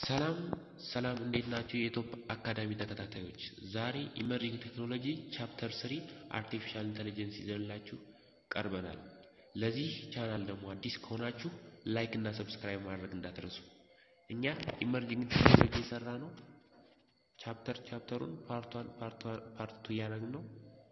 ሰላም ሰላም እንዴት ናችሁ? የኢትዮፕ አካዳሚ ተከታታዮች ዛሬ ኢመርጂንግ ቴክኖሎጂ ቻፕተር ስሪ አርቲፊሻል ኢንተለጀንስ ይዘንላችሁ ቀርበናል። ለዚህ ቻናል ደግሞ አዲስ ከሆናችሁ ላይክ እና ሰብስክራይብ ማድረግ እንዳትረሱ። እኛ ኢመርጂንግ ቴክኖሎጂ የሰራ ነው ቻፕተር ቻፕተሩን ፓርት ዋን ፓርት ቱ እያደረግን ነው።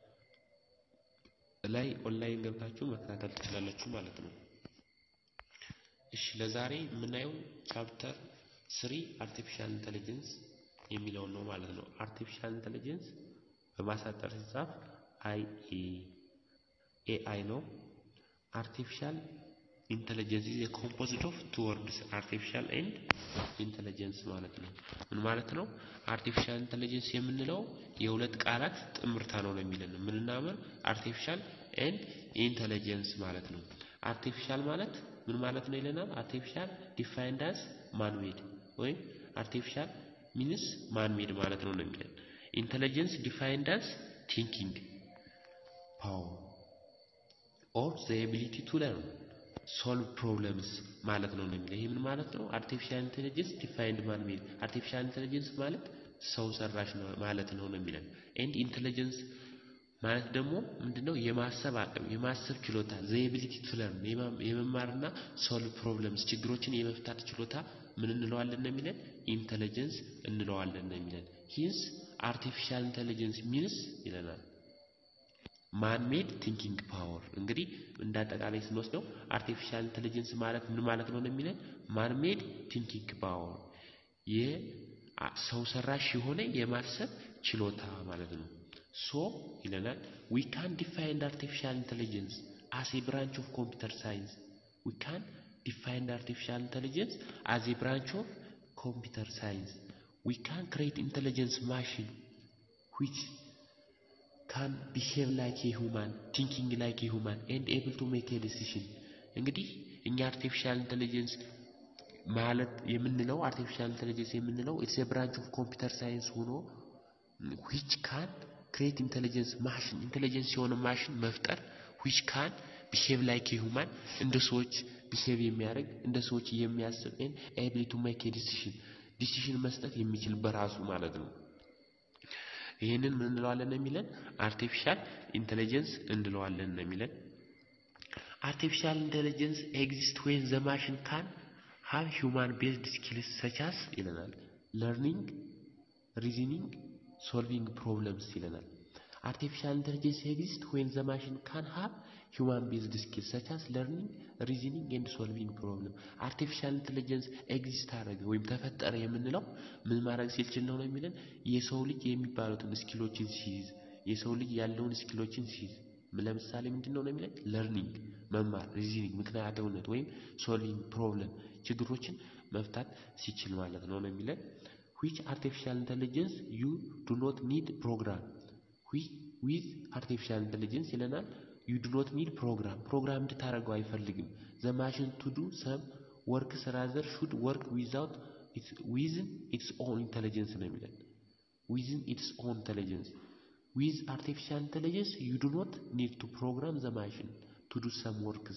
ላይ ኦንላይን ገብታችሁ መከታተል ትችላላችሁ ማለት ነው። እሺ ለዛሬ የምናየው ቻፕተር ስሪ አርቲፊሻል ኢንተለጀንስ የሚለውን ነው ማለት ነው። አርቲፊሻል ኢንተለጀንስ በማሳጠር ሲጻፍ አይ ኤ አይ ነው። አርቲፊሻል ኢንተለጀንስ ኢዝ ኮምፖዝድ ኦፍ ቱ ወርድስ አርቲፊሻል ኤንድ ኢንተለጀንስ ማለት ነው። ምን ማለት ነው? አርቲፊሻል ኢንተለጀንስ የምንለው የሁለት ቃላት ጥምርታ ነው ነው የሚለን ምንና ምን አርቲፊሻል ኤንድ ኢንተለጀንስ ማለት ነው። አርቲፊሻል ማለት ምን ማለት ነው ይለናል። አርቲፊሻል ዲፋይንድ አስ ማንሜድ ወይም አርቲፊሻል ሚንስ ማንሜድ ማለት ነው ነው የሚለን። ኢንተለጀንስ ዲፋይንድ አስ ቲንኪንግ ፓወር ኦር ዘ ኤቢሊቲ ቱ ለርን ሶልቭ ፕሮብለምስ ማለት ነው ነው የሚለው። ይህ ምን ማለት ነው? አርቲፊሻል ኢንተለጀንስ ዲፋይንድ ማንሜድ አርቲፊሻል ኢንተለጀንስ ማለት ሰው ሰራሽ ነው ማለት ነው ነው የሚለን። ኤንድ ኢንተለጀንስ ማለት ደግሞ ምንድነው? የማሰብ አቅም የማሰብ ችሎታ ዘ ኤቢሊቲ ቱ ለርን የመማርና ሶልቭ ፕሮብለምስ ችግሮችን የመፍታት ችሎታ ምን እንለዋለን ነው የሚለን? ኢንተለጀንስ እንለዋለን ነው የሚለን። ሂንስ አርቲፊሻል ኢንተለጀንስ ሚንስ ይለናል ማንሜድ ቲንኪንግ ፓወር። እንግዲህ እንደ አጠቃላይ ስንወስደው አርቲፊሻል ኢንተለጀንስ ማለት ምን ማለት ነው ነው የሚለን? ማንሜድ ቲንኪንግ ፓወር የሰው ሰራሽ የሆነ የማሰብ ችሎታ ማለት ነው። ሶ ይለናል ዊ ካን ዲፋይንድ አርቲፊሻል ኢንተለጀንስ አስ ኤ ብራንች ኦፍ ኮምፒውተር ሳይንስ ዊ ካን ዲፋይንድ አርቲፊሻል ኢንተለጀንስ አስ ኤ ብራንች ኦፍ ኮምፒውተር ሳይንስ ዊ ካን ክሬት ኢንተለጀንስ ማሽን ዊች ካን ቢሄቭ ላይክ ኤ ሁማን ቲንኪንግ ላይክ ኤ ሁማን ኤንድ ኤብል ቱ ሜክ ኤ ዲሲሽን። እንግዲህ እኛ አርቲፊሻል ኢንተለጀንስ ማለት የምንለው አርቲፊሻል ኢንተለጀንስ የምንለው ኢትስ ኤ ብራንች ኦፍ ኮምፒውተር ሳይንስ ሆኖ ዊች ካን ክሬት ኢንተለጀንስ ማሽን ኢንተለጀንስ የሆነ ማሽን መፍጠር ዊች ካን ቢሄቭ ላይክ ኤ ሁማን እንደ ሰዎች ቢሄቭ የሚያደርግ እንደ ሰዎች የሚያስብ ኤንድ ኤብል ቱ ሜክ ኤ ዲሲሽን ዲሲሽን መስጠት የሚችል በራሱ ማለት ነው። ይህንን ምን እንለዋለን ነው የሚለን? አርቲፊሻል ኢንተለጀንስ እንለዋለን ነው የሚለን። አርቲፊሻል ኢንተለጀንስ ኤግዚስት ዌን ዘ ማሽን ካን ሃቭ ሂውማን ቤዝድ ስኪልስ ሰቻስ ይለናል። ለርኒንግ፣ ሪዝኒንግ፣ ሶልቪንግ ፕሮብለምስ ይለናል። አርቲፊሻል ኢንተለጀንስ ኤግዚስት ዌን ዘ ማሽን ካን ሃቭ ሂውማን ቤዝድ ስኪልስ ሰቻስ ለርኒንግ፣ ሪዝኒንግ ኤንድ ሶልቪንግ ፕሮብለም። አርቲፊሻል ኢንተለጀንስ ኤግዚስት አደረገ ወይም ተፈጠረ የምንለው ምን ማድረግ ሲችል ነው ነው የሚለን የሰው ልጅ የሚባሉትን ስኪሎችን ሲይዝ የሰው ልጅ ያለውን ስኪሎችን ሲይዝ ለምሳሌ ምንድን ነው ነው የሚለን ለርኒንግ መማር፣ ሪዝኒንግ ምክንያታዊነት ወይም ሶልቪንግ ፕሮብለም ችግሮችን መፍታት ሲችል ማለት ነው ነው የሚለን ዊች አርቲፊሻል ኢንተለጀንስ ዩ ዱ ኖት ኒድ ፕሮግራም ዊዝ አርቲፊሻል ኢንተለጀንስ ይለናል ዩ ዱ ኖት ኒድ ፕሮግራም ፕሮግራም እንድታደርገው አይፈልግም። ዘ ማሽን ቱ ዱ ሰም ወርክስ ራዘር ሹድ ወርክ ዊዛውት ዊዝን ኢትስ ኦን ኢንተለጀንስ ነው የሚለን ዊዝን ኢትስ ኦን ኢንተለጀንስ ዊዝ አርቲፊሻል ኢንተለጀንስ ዩ ዱ ኖት ኒድ ቱ ፕሮግራም ዘ ማሽን ቱ ዱ ሰም ወርክስ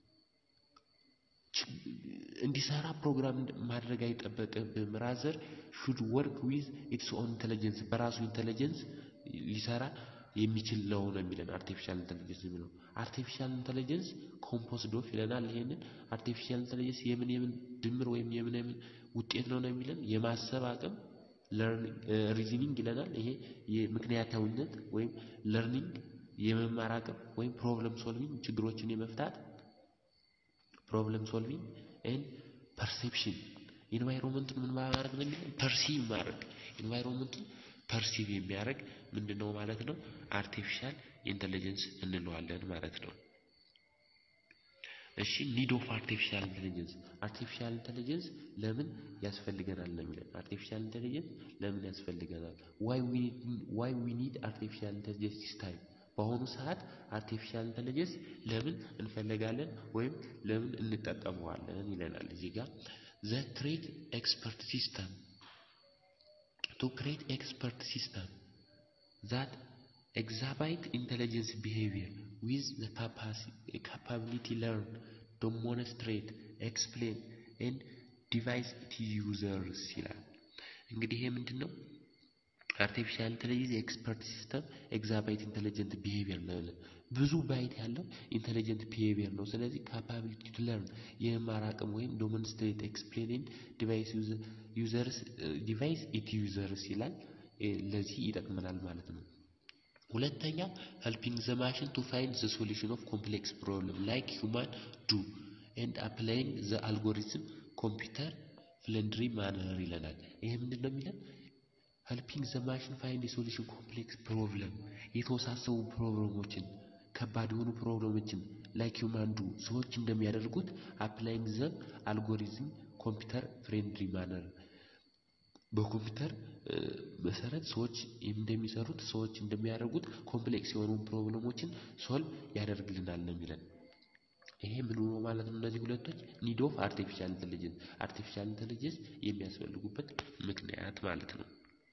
እንዲሰራ ፕሮግራም ማድረግ አይጠበቅብም። ራዘር ሹድ ወርክ ዊዝ ኢትስ ኦን ኢንተለጀንስ በራሱ ኢንተለጀንስ ሊሰራ የሚችል ነው ነው የሚለን አርቲፊሻል ኢንተለጀንስ የሚለው አርቲፊሻል ኢንተለጀንስ ኮምፖዝድ ኦፍ ይለናል። ይሄንን አርቲፊሻል ኢንተለጀንስ የምን የምን ድምር ወይም የምን የምን ውጤት ነው ነው የሚለን የማሰብ አቅም ሪዝኒንግ ይለናል። ይሄ የምክንያታዊነት ወይም ለርኒንግ የመማር አቅም ወይም ፕሮብለም ሶልቪንግ ችግሮችን የመፍታት ፕሮብለም ሶልቪንግ ኤንድ ፐርሴፕሽን ኢንቫይሮንመንቱን ምን ማድረግ ነው የሚለን ፐርሲቭ ማድረግ ኢንቫይሮንመንቱን ፐርሲቭ የሚያደርግ ምንድን ነው ማለት ነው? አርቲፊሻል ኢንተለጀንስ እንለዋለን ማለት ነው። እሺ ኒድ ኦፍ አርቲፊሻል ኢንተለጀንስ አርቲፊሻል ኢንተለጀንስ ለምን ያስፈልገናል ነው የሚለን። አርቲፊሻል ኢንተለጀንስ ለምን ያስፈልገናል? ዋይ ዊ ኒድ አርቲፊሻል ኢንተለጀንስ ዲስ ታይም በአሁኑ ሰዓት አርቲፊሻል ኢንተለጀንስ ለምን እንፈልጋለን ወይም ለምን እንጠቀመዋለን ይለናል እዚህ ጋር ዘ ክሬት ኤክስፐርት ሲስተም to create expert system that exhibit intelligence behavior with the capacity, capability learn, demonstrate, explain, and ዲቫይስ ኢት ዩዘርስ ይላል። እንግዲህ ይሄ ምንድን ነው? አርቲፊሻል ኢንቴሊጀንስ ኤክስፐርት ሲስተም ኤግዛባይት ኢንቴሊጀንት ቢሄቪየር ነው። ብዙ ባይት ያለው ኢንቴሊጀንት ቢሄቪየር ነው። ስለዚህ ካፓቢሊቲ ቱ ለርን የመማር አቅም ወይም ዶሞንስትሬት ኤክስፕሌኒንግ ዲቫይስ ዩዘርስ ዲቫይስ ኢት ዩዘርስ ይላል። ለዚህ ይጠቅመናል ማለት ነው። ሁለተኛው ሄልፒንግ ዘ ማሽን ቱ ፋይንድ ዘ ሶሉሽን ኦፍ ኮምፕሌክስ ፕሮብለም ላይክ ሁማን ዱ ኤንድ አፕላይንግ ዘ አልጎሪዝም ኮምፒውተር ፍለንድሪ ማነር ይለናል። ይሄ ምንድን ነው የሚለን? ሄልፒንግ ዘ ማሽን ፋይንድ የሶሉሽን ኮምፕሌክስ ፕሮብለም የተወሳሰቡ ፕሮብለሞችን ከባድ የሆኑ ፕሮብለሞችን ላይክ ሁማን ዱ ሰዎች እንደሚያደርጉት አፕላይንግ ዘ አልጎሪዝም ኮምፒውተር ፍሬንድሊ ማነር በኮምፒውተር መሰረት ሰዎች እንደሚሰሩት ሰዎች እንደሚያደርጉት ኮምፕሌክስ የሆኑ ፕሮብለሞችን ሶልቭ ያደርግልናል ነው የሚለን። ይሄ ምን ሆኖ ማለት ነው? እነዚህ ሁለቶች ኒድ ኦፍ አርቲፊሻል ኢንቴሊጀንስ አርቲፊሻል ኢንቴሊጀንስ የሚያስፈልጉበት ምክንያት ማለት ነው።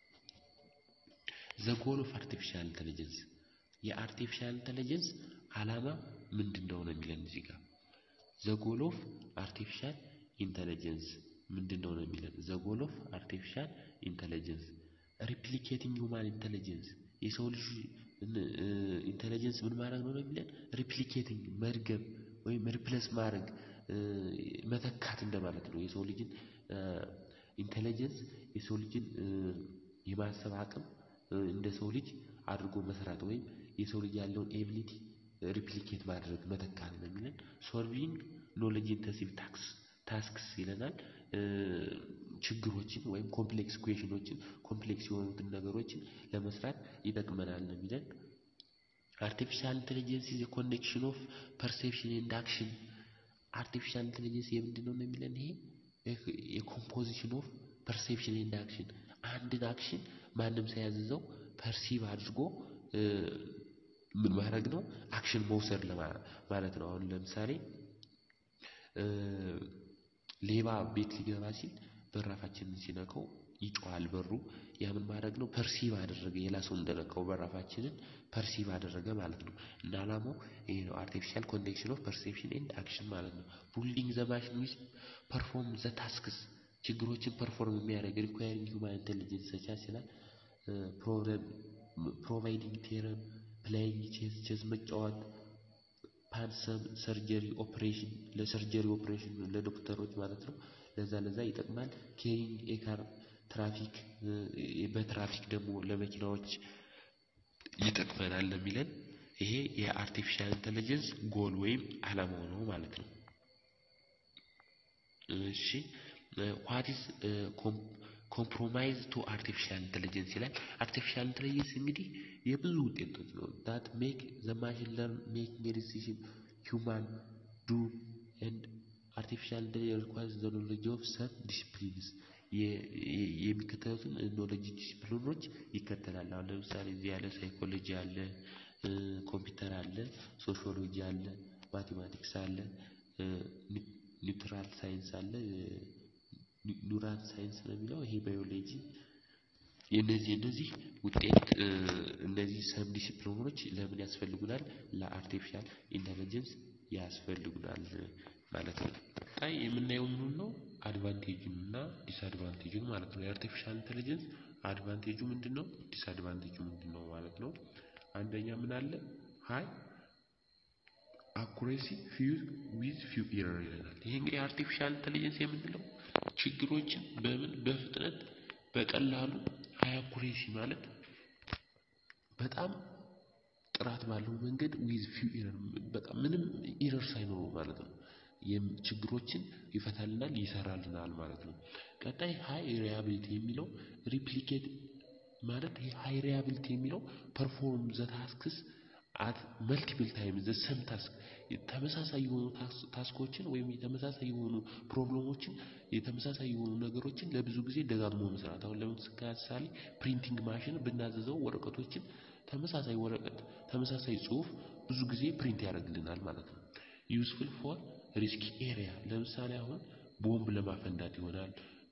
ዘ ጎል ኦፍ አርቲፊሻል ኢንቴሊጀንስ የአርቲፊሻል ኢንቴሊጀንስ ዓላማ ምንድን ነው ነው የሚለን እዚህ ጋር ዘ ጎል ኦፍ አርቲፊሻል ኢንቴሊጀንስ ምንድን ነው ነው የሚለን ዘ ጎል ኦፍ አርቲፊሻል ኢንቴሊጀንስ ሪፕሊኬቲንግ ሁማን ኢንቴሊጀንስ የሰው ልጅ ኢንቴሊጀንስ ምን ማድረግ ነው ነው የሚለን ሪፕሊኬቲንግ መድገም ወይም ሪፕለስ ማድረግ መተካት እንደማለት ነው። የሰው ልጅን ኢንቴሊጀንስ የሰው ልጅን የማሰብ አቅም እንደ ሰው ልጅ አድርጎ መስራት ወይም የሰው ልጅ ያለውን ኤቢሊቲ ሪፕሊኬት ማድረግ መተካት ነው የሚለን ሶልቪንግ ኖሌጅ ኢንተንሲቭ ታክስ ታስክስ ይለናል። ችግሮችን ወይም ኮምፕሌክስ ኩዌሽኖችን ኮምፕሌክስ የሆኑትን ነገሮችን ለመስራት ይጠቅመናል ነው የሚለን። አርቲፊሻል ኢንቴሊጀንስ ኢዝ ኮኔክሽን ኦፍ ፐርሴፕሽን ኤንድ አክሽን። አርቲፊሻል ኢንቴሊጀንስ የምንድን ነው የሚለን? ይሄ የኮምፖዚሽን ኦፍ ፐርሴፕሽን ኤንድ አክሽን አንድን አክሽን ማንም ሳያዝዘው ፐርሲቭ አድርጎ ምን ማድረግ ነው አክሽን መውሰድ ማለት ነው። አሁን ለምሳሌ ሌባ ቤት ሊገባ ሲል በራፋችንን ሲነካው ይጮሃል በሩ። ያ ምን ማድረግ ነው? ፐርሲቭ አደረገ። ሌላ ሰው እንደነካው በራፋችንን ፐርሲቭ አደረገ ማለት ነው። እና ዓላማው ይሄ ነው። አርቲፊሻል ኮኔክሽን ኦፍ ፐርሴፕሽን ኤንድ አክሽን ማለት ነው። ቡልዲንግ ዘ ማሽን ዊዝ ፐርፎርም ዘ ታስክስ ችግሮችን ፐርፎርም የሚያደርግ ሪኳየሪንግ ሁማን ኢንቴሊጀንስ ሰቻስ ይላል። ፕሮብለም ፕሮቫይዲንግ ቴረም ፕሌይንግ ቼዝ ቼዝ መጫወት ፓንሰም ሰርጀሪ ኦፕሬሽን ለሰርጀሪ ኦፕሬሽን ለዶክተሮች ማለት ነው። ለዛ ለዛ ይጠቅማል። ኬሪንግ ኤካር ትራፊክ በትራፊክ ደግሞ ለመኪናዎች ይጠቅመናል ለሚለን ይሄ የአርቲፊሻል ኢንቴሊጀንስ ጎል ወይም ዓላማው ነው ማለት ነው። እሺ ዋት ኢዝ ኮምፕሮማይዝ ቱ አርቲፊሻል ኢንቴሊጀንስ ይላል። አርቲፊሻል ኢንቴሊጀንስ እንግዲህ የብዙ ውጤቶች ነው። ዳት ሜክ ዘ ማሽን ለርን ሜኪንግ ዲሲዥን ሂውማን ዱ ኤንድ አርቲፊሻል ኢንቴሊጀንስ ሪኳይርስ ዘ ኖሌጅ ኦፍ ሰም ዲሲፕሊንስ የሚከተሉትን ኖሌጅ ዲሲፕሊኖች ይከተላል። አሁን ለምሳሌ እዚህ ያለ ሳይኮሎጂ አለ፣ ኮምፒውተር አለ፣ ሶሺዮሎጂ አለ፣ ማቴማቲክስ አለ፣ ኒውትራል ሳይንስ አለ ኒውራል ሳይንስ ነው የሚለው ይሄ ባዮሎጂ የነዚህ እነዚህ ውጤት እነዚህ ሰብ ዲሲፕሊኖች ለምን ያስፈልጉናል? ለአርቲፊሻል ኢንተለጀንስ ያስፈልጉናል ማለት ነው። ቀጣይ የምናየው ምኑን ነው? አድቫንቴጁን እና ዲስአድቫንቴጁን ማለት ነው። የአርቲፊሻል ኢንተለጀንስ አድቫንቴጁ ምንድን ነው? ዲስአድቫንቴጁ ምንድን ነው ማለት ነው። አንደኛ ምን አለ? ሀይ አኩሬሲ ፊው ዊዝ ፊው ኢረር ይለናል። ይሄ እንግዲህ አርቲፊሻል ኢንተለጀንስ የምንለው ችግሮችን በምን በፍጥነት በቀላሉ ሀይ አኩሬሲ ማለት በጣም ጥራት ባለው መንገድ ዊዝ ፊው ኢረር በጣም ምንም ኢረር ሳይኖረው ማለት ነው ችግሮችን ይፈታልናል ይሰራልናል ማለት ነው። ቀጣይ ሃይ ሪያቢሊቲ የሚለው ሪፕሊኬት ማለት ይሄ ሃይ ሪያቢሊቲ የሚለው ፐርፎርም ዘ ታስክስ አት መልቲፕል ታይም ዘ ሰም ታስክ ተመሳሳይ የሆኑ ታስኮችን ወይም የተመሳሳይ የሆኑ ፕሮብለሞችን የተመሳሳይ የሆኑ ነገሮችን ለብዙ ጊዜ ደጋግሞ መስራት። አሁን ለምሳሌ ፕሪንቲንግ ማሽን ብናዘዘው ወረቀቶችን ተመሳሳይ ወረቀት ተመሳሳይ ጽሁፍ ብዙ ጊዜ ፕሪንት ያደርግልናል ማለት ነው። ዩስፉል ፎር ሪስክ ኤሪያ ለምሳሌ አሁን ቦምብ ለማፈንዳት ይሆናል።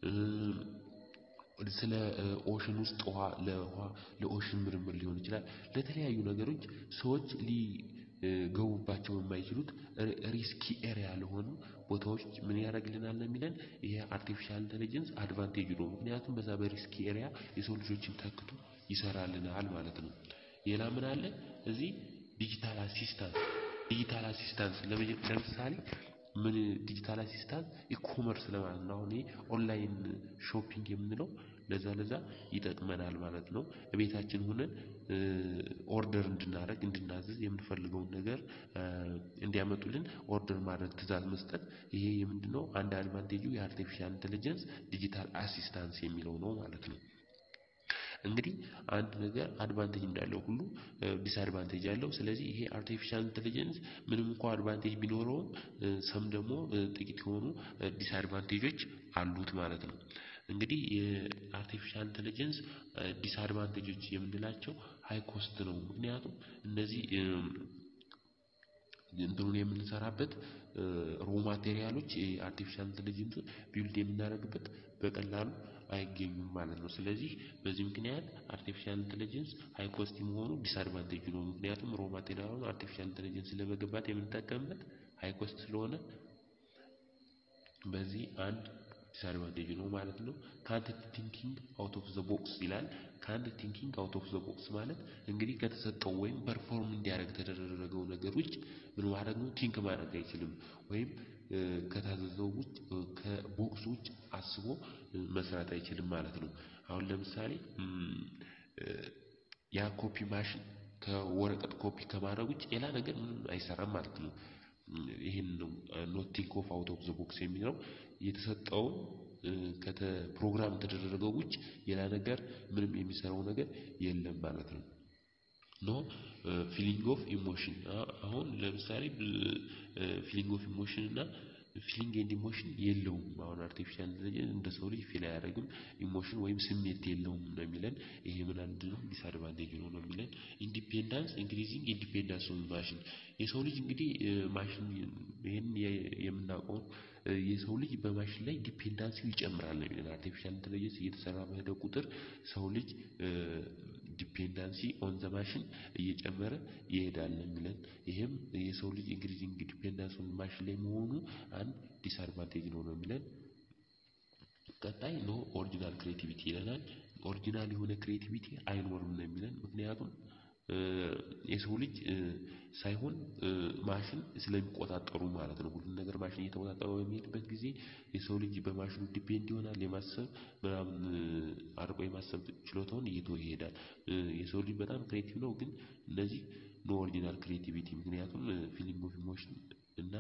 ስለ ኦሽን ውስጥ ውሃ ለውሃ ለኦሽን ምርምር ሊሆን ይችላል። ለተለያዩ ነገሮች ሰዎች ሊገቡባቸው የማይችሉት ሪስኪ ኤሪያ ለሆኑ ቦታዎች ምን ያደርግልናል ነው የሚለን ይሄ አርቲፊሻል ኢንተለጀንስ አድቫንቴጅ ነው። ምክንያቱም በዛ በሪስኪ ኤሪያ የሰው ልጆችን ተክቶ ይሰራልናል ማለት ነው። ሌላ ምን አለ እዚህ ዲጂታል አሲስታንስ ዲጂታል አሲስታንስ ለምሳሌ ምን ዲጂታል አሲስታንስ ኢኮመርስ ለማለት ነው። አሁን ይሄ ኦንላይን ሾፒንግ የምንለው ለዛ ለዛ ይጠቅመናል ማለት ነው። ቤታችን ሆነን ኦርደር እንድናደርግ እንድናዝዝ የምንፈልገውን ነገር እንዲያመጡልን ኦርደር ማድረግ ትእዛዝ መስጠት ይሄ የምንድነው አንድ አድቫንቴጁ የአርቲፊሻል ኢንተለጀንስ ዲጂታል አሲስታንስ የሚለው ነው ማለት ነው። እንግዲህ አንድ ነገር አድቫንቴጅ እንዳለው ሁሉ ዲስአድቫንቴጅ አለው። ስለዚህ ይሄ አርቲፊሻል ኢንተለጀንስ ምንም እንኳ አድቫንቴጅ ቢኖረውም ሰም ደግሞ ጥቂት የሆኑ ዲስአድቫንቴጆች አሉት ማለት ነው። እንግዲህ የአርቲፊሻል ኢንተለጀንስ ዲስአድቫንቴጆች የምንላቸው ሃይ ኮስት ነው። ምክንያቱም እነዚህ እንትኑን የምንሰራበት ሮ ማቴሪያሎች የአርቲፊሻል ኢንተለጀንስ ቢውልድ የምናደርግበት በቀላሉ አይገኙም ማለት ነው። ስለዚህ በዚህ ምክንያት አርቲፊሻል ኢንተለጀንስ ሃይ ኮስት መሆኑ ዲስአድቫንቴጅ ነው። ምክንያቱም ሮ ማቴሪያሉን አርቲፊሻል ኢንተለጀንስ ለመገንባት የምንጠቀምበት ሃይ ኮስት ስለሆነ በዚህ አንድ ዲስአድቫንቴጅ ነው ማለት ነው። ካንት ቲንኪንግ አውት ኦፍ ዘ ቦክስ ይላል። ካንት ቲንኪንግ አውት ኦፍ ዘ ቦክስ ማለት እንግዲህ ከተሰጠው ወይም ፐርፎርም እንዲያደርግ ከተደረገው ነገር ውጭ ምን ማድረግ ነው ቲንክ ማድረግ አይችልም ወይም ከታዘዘው ውጭ ከቦክስ ውጭ አስቦ መስራት አይችልም ማለት ነው። አሁን ለምሳሌ ያ ኮፒ ማሽን ከወረቀት ኮፒ ከማድረግ ውጭ ሌላ ነገር ምንም አይሰራም ማለት ነው። ይሄን ነው ኖት ቲንክ ኦፍ አውት ኦፍ ዘ ቦክስ የሚለው የተሰጠውን ፕሮግራም ከተደረገው ውጭ ሌላ ነገር ምንም የሚሰራው ነገር የለም ማለት ነው። ኖ ፊሊንግ ኦፍ ኢሞሽን አሁን ለምሳሌ ፊሊንግ ኦፍ ኢሞሽን እና ፊሊንግ ኤንድ ኢሞሽን የለውም። አሁን አርቲፊሻል ኢንተለጀንስ እንደ ሰው ልጅ ፊል አያደርግም ኢሞሽን ወይም ስሜት የለውም ነው የሚለን። ይሄ ምን አንድ ነው ዲስአድቫንቴጅ ነው ነው የሚለን። ኢንዲፔንዳንስ ኢንክሪዚንግ ኢንዲፔንዳንስ ኦፍ ማሽን የሰው ልጅ እንግዲህ ማሽን ይህን የምናውቀው የሰው ልጅ በማሽን ላይ ዲፔንዳንሲው ይጨምራል ነው የሚለን። አርቲፊሻል ኢንተለጀንስ እየተሰራ በሄደ ቁጥር ሰው ልጅ ዲፔንዳንሲ ኦን ዘ ማሽን እየጨመረ ይሄዳል ነው የሚለን። ይህም የሰው ልጅ ኢንክሪዚንግ ዲፔንዳንስ ኦን ማሽን ላይ መሆኑ አንድ ዲስአድቫንቴጅ ነው ነው የሚለን። ቀጣይ ኖ ኦሪጂናል ክሬቲቪቲ ይለናል። ኦሪጂናል የሆነ ክሬቲቪቲ አይኖርም ነው የሚለን። ምክንያቱም የሰው ልጅ ሳይሆን ማሽን ስለሚቆጣጠሩ ማለት ነው። ሁሉን ነገር ማሽን እየተቆጣጠሩ በሚሄድበት ጊዜ የሰው ልጅ በማሽኑ ዲፔንድ ይሆናል። የማሰብ ምናምን አርቆ የማሰብ ችሎታውን እየተወ ይሄዳል። የሰው ልጅ በጣም ክሬቲቭ ነው፣ ግን እነዚህ ኖ ኦሪጂናል ክሬቲቪቲ ምክንያቱም ፊሊንግ ኦፍ ኢሞሽን እና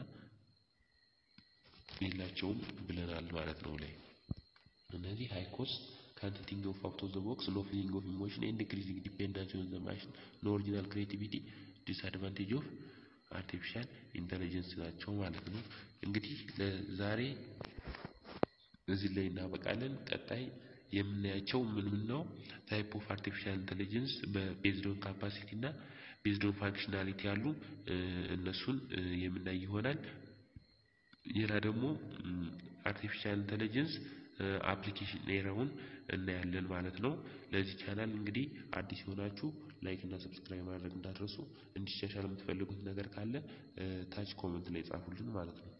የላቸውም ብለናል ማለት ነው ላይ እነዚህ ሃይ ኮስት ካንት ቲንክ ኦፍ አውት ኦፍ ዘ ቦክስ ኖ ፊሊንግ ኦፍ ኢሞሽን ኤንድ ኢንክሪዚንግ ዲፔንዳንሲ ኦን ዘ ማሽን ኖ ኦሪጂናል ክሬቲቪቲ ዲስአድቫንቴጅ ኦፍ አርቲፊሻል ኢንተለጀንስ ናቸው ማለት ነው። እንግዲህ ለዛሬ እዚህ ላይ እናበቃለን። ቀጣይ የምናያቸው ምን ምን ነው? ታይፕ ኦፍ አርቲፊሻል ኢንተለጀንስ በቤዝድ ኦን ካፓሲቲ እና ቤዝድ ኦን ፋንክሽናሊቲ ያሉ እነሱን የምናይ ይሆናል። ሌላ ደግሞ አርቲፊሻል ኢንተለጀንስ አፕሊኬሽን ኤራውን እናያለን ማለት ነው። ለዚህ ቻናል እንግዲህ አዲስ የሆናችሁ ላይክ እና ሰብስክራይብ ማድረግ እንዳትረሱ። እንዲሻሻል የምትፈልጉት ነገር ካለ ታች ኮመንት ላይ ጻፉልን ማለት ነው።